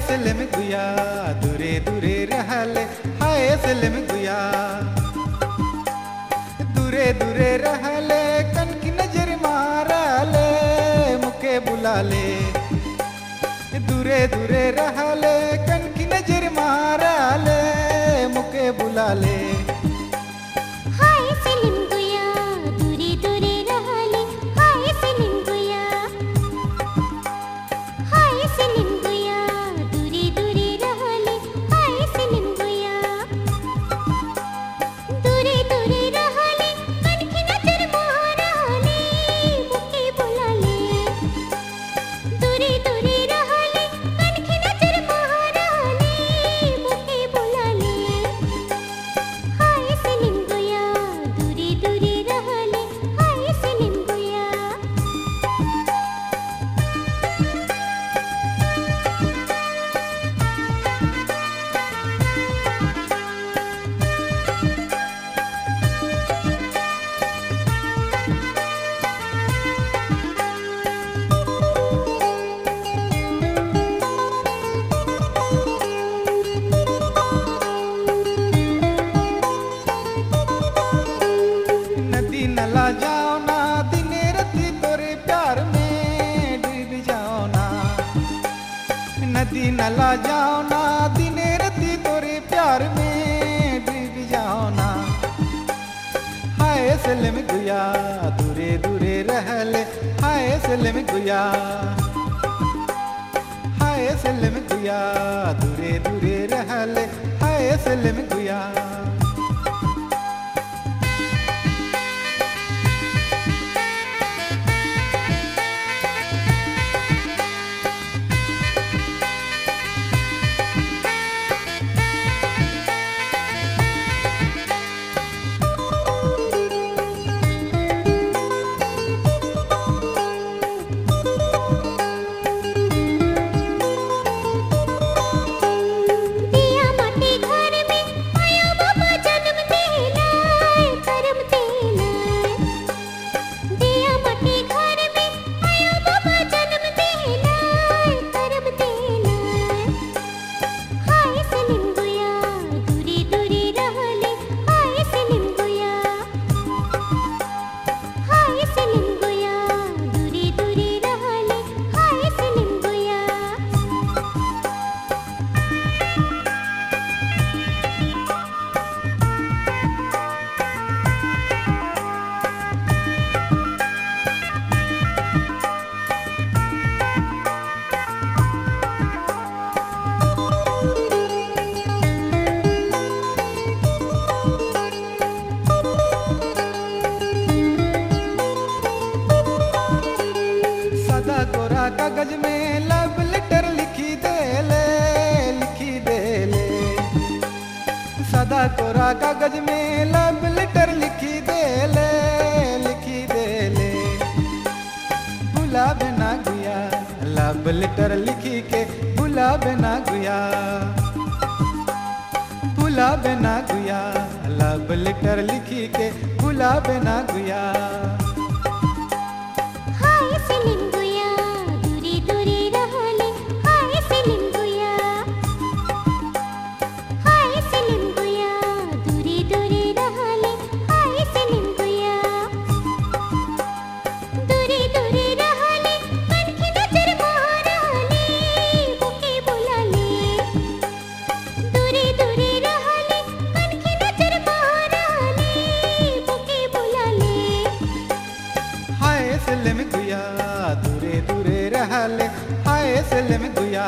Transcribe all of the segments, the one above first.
सलम गुया दूरे दूरे रहले हाय सलम गुया दूरे दूरे रहले कन की नजर मारले मुके बुलाले दूरे दूरे रहले कन की नजर मारले मुके बुलाले हाय सलिम गुया दूरे दूरे रहले हाय सलिम गुया हाय सलिम गुया दूरे दूरे रहले हाय सलिम गुया दूरे दूरे रहले कनखी नजर मारले मुके बुलाले दूरे दूरे रहले कनखी नजर मारले मुके बुलाले हाय सलिम गुया दूरे दूरे रहले हाय सलिम गुया नदी नला जाओ ना दिने रती तोरे प्यार में डूब जाओ ना नदी नला जाओ ना दिने रती तोरे प्यार में डूब जाओ ना हाय सलम गुया दूरे दूरे रहले हाय सलम गुया हाय सलम गुया दूरे दूरे रहले हाय सलम गुया दिया माटी घर में आया बाबा जन्म देला करम देला दिया माटी घर में आया बाबा जन्म देला करम देला हाय सलिम गुया दूरे दूरे रहले हाय सलिम गुया हाय सलिम गुया दूरे दूरे रहले हाय सलिम गुया सदा कोरा कागज में लव लेटर लिखी दे ले लिखी दे ले सदा कोरा कागज में लव लेटर लिखी दे ले लिखी दे ले भुला बिना गुया लव लेटर लिखी के भुला बिना गुया भुला बिना गुया लव लेटर लिखी के भुला बिना गुया हाय सलिम गुया दूरे दूरे रहले हाय सलिम गुया हाय सलिम गुया दूरे दूरे रहले हाय सलिम गुया दूरे दूरे रहले कनखी नजर मारले मुके बुलाले दूरे दूरे रहले कनखी नजर मारले मुके बुलाले हाय सलम गुया दूरे दूरे रहले हाय सलम गुया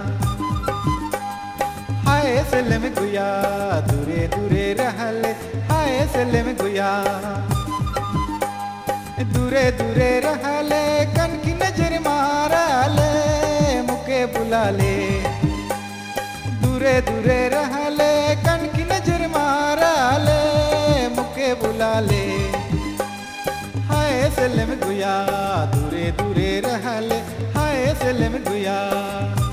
हाय सलम गुया दूरे दूरे रहले हाय सलम गुया दूरे दूरे रहले कन की नजर मारले मुके बुलाले दूरे दूरे रहले कन की नजर मारले मुके बुलाले हाय सलम गुया दूरे दूरे रहले हाय सलम गुया